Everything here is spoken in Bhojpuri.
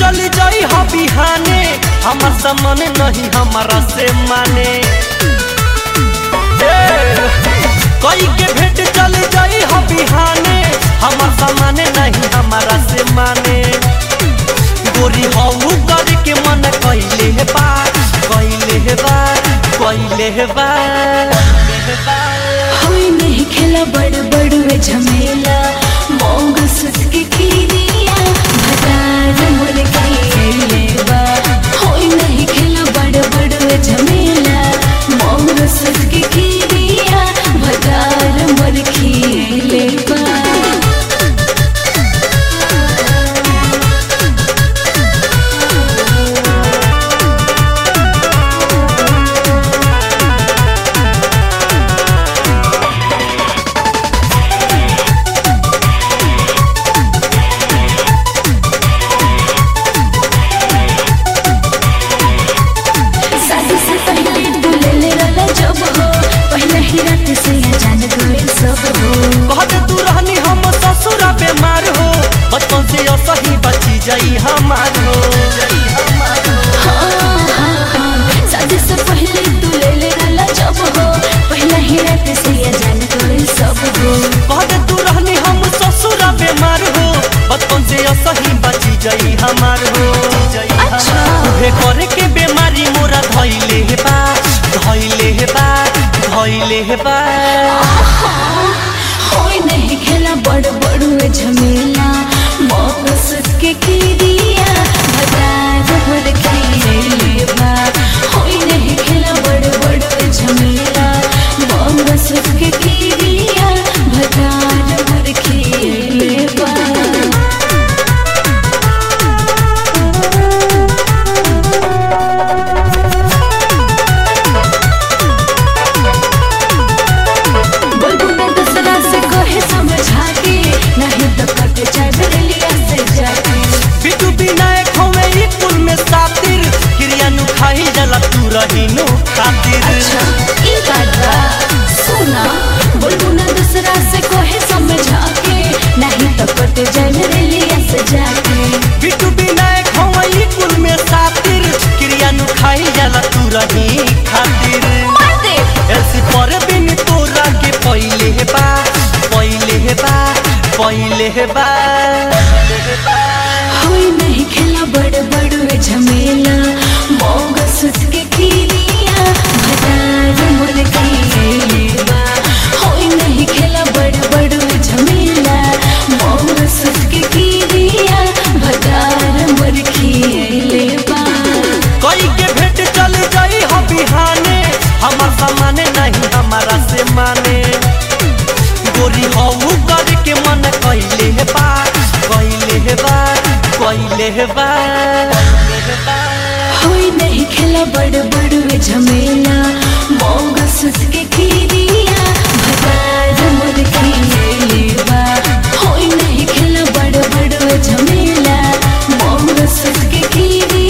चल जाई हा बिहाने हमार सामान नहीं हमारा से माने ए, कोई के भेंट चल जाई हा बिहाने हमार सामान नहीं हमारा से माने गोरी हऊ कर के मन कैले है बार कैले है बार कैले है बार होई नहीं खेला बड़ बड़ वे झमेला मोंग सुत के खीरिया भटार मोर खेले बा होई नहीं खेला बड़ बड़ वे झमेला मोंग सुत के खीरिया भटार मोर खेले बा शादी से पहले दुल्हे ले रला जब हो पहले ही रात से या जान गए सब हो कहते तू रहनी हम ससुरा बीमार हो बचपन से असही बची जाई हमार हो हाँ, हाँ, हाँ, शादी से पहले दुल्हे ले रला जब हो पहले ही रात से या जान गए सब हो कहते तू रहनी हम ससुरा बीमार हो बचपन से असही बची जाई हमार हो अच्छा। उहे करे के बीमारी मोरा धइले हे बा धइले हे बा धइले हे बा होई नहीं खेला बड़ बड़ वे झमेला मौका सुत के खीरिया भटार भर खेले बा होई नहीं खेला बड़ बड़ वे झमेला मौका सुत के खीरिया भटार भर खेले बा बुलबुल दूसरा से कहे समझा के नहीं तो कट जाए बरेलिया से जाके बिटू विनायक होवे ई कुल में सातिर क्रिया नु खाई जला तू रही नु खातिर अच्छा ई बात बा सुना बुलबुल दूसरा से कहे समझा के नहीं तो कट जाए बरेलिया से जाके बिटू विनायक होवे ई कुल में सातिर क्रिया नु खाई जला तू रही खातिर मार दे ऐसी पर बिन तोरा के पहिले हे बा पहिले हे बा पहिले हे बा होई नहीं खेला बड़ बड़ वे झमेला मोग सुत के खीरिया भटार मोर खेले बा होई नहीं खेला बड़ बड़ वे झमेला मोग सुत के खीरिया भटार मोर खेले बा कोई के भेंट चल जाई हा बिहाने हमार सामाने नहीं हमारा से माने गोरी हऊ कर के मन कैले हे बा कैले हे बा कैले हे बा होई नहीं खेला बड़ बड़ वे झमेला मोग सुत के खीरिया भटार मोर खेले बा होई नहीं खेला बड़ बड़ वे झमेला मोग सुत के खीरिया